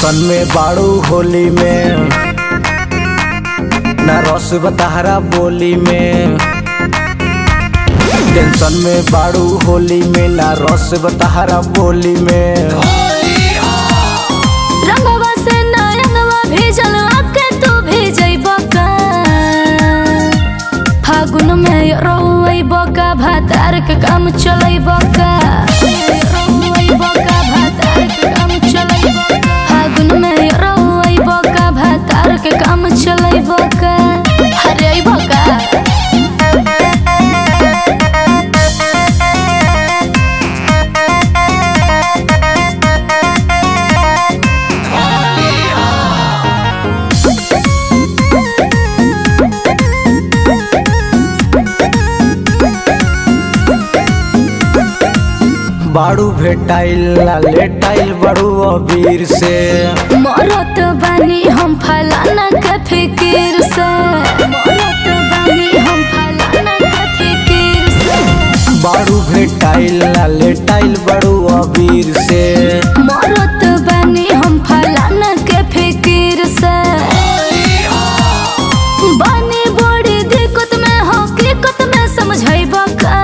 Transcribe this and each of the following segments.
tension में बाड़ू होली में ना रस बताहरा बोली में टेंशन में बाड़ू होली में ना रस बताहरा बोली में रंगवा से नयनवा भेजल आके तू भेजैब का फागुन में रोइब का भातार के काम चलैब का रोइब का भातार के काम चलैब फागुन में रोइब का भातार के काम चलैब का हरेब का बाड़ू भेटाइल ना लेटाइल बड़ू अबीर से मरत बानी हम फलाना के फिकिर से मरत बानी हम फलाना के फिकिर से बाड़ू भेटाइल ना लेटाइल बड़ू अबीर से मरत बानी हम फलाना के फिकिर से बानी बड़ी दिक्कत में हकीकत में समझैब का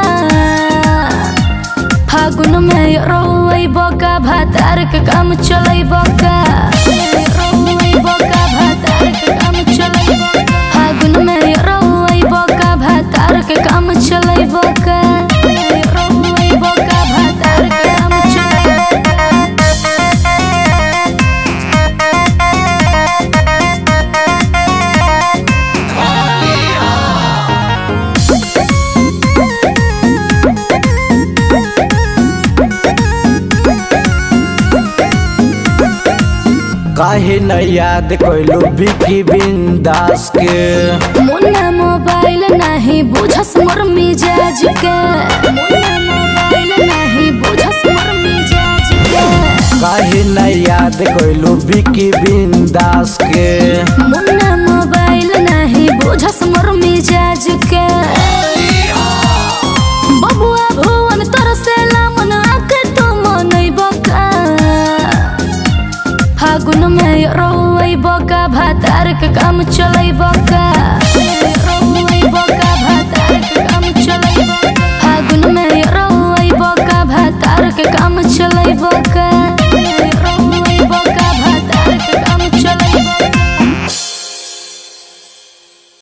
फागुन में रोइब का भातार के काम चलैब का रोइब का भातार के काम चलैब फागुन में रोइब का भातार के काम चलैब का रोइब का भातार के काम चलैब काहे न याद कैलू बिकी बिंदास के मुन्ना मोबाइल नहीं बुझस मोर मिजाज के मुन्ना मोबाइल नहीं बुझस मोर मिजाज के काहे न याद कैलू बिकी बिंदास के मुन्ना मोबाइल नहीं बुझस मोर मिजाज के बबुआ भुवन तरसेला मन आके तू मनैब का फागुन में रोइब का भातार के काम चलैब का रोइब का भातार के काम चलैब फागुन में रोइब का भातार के काम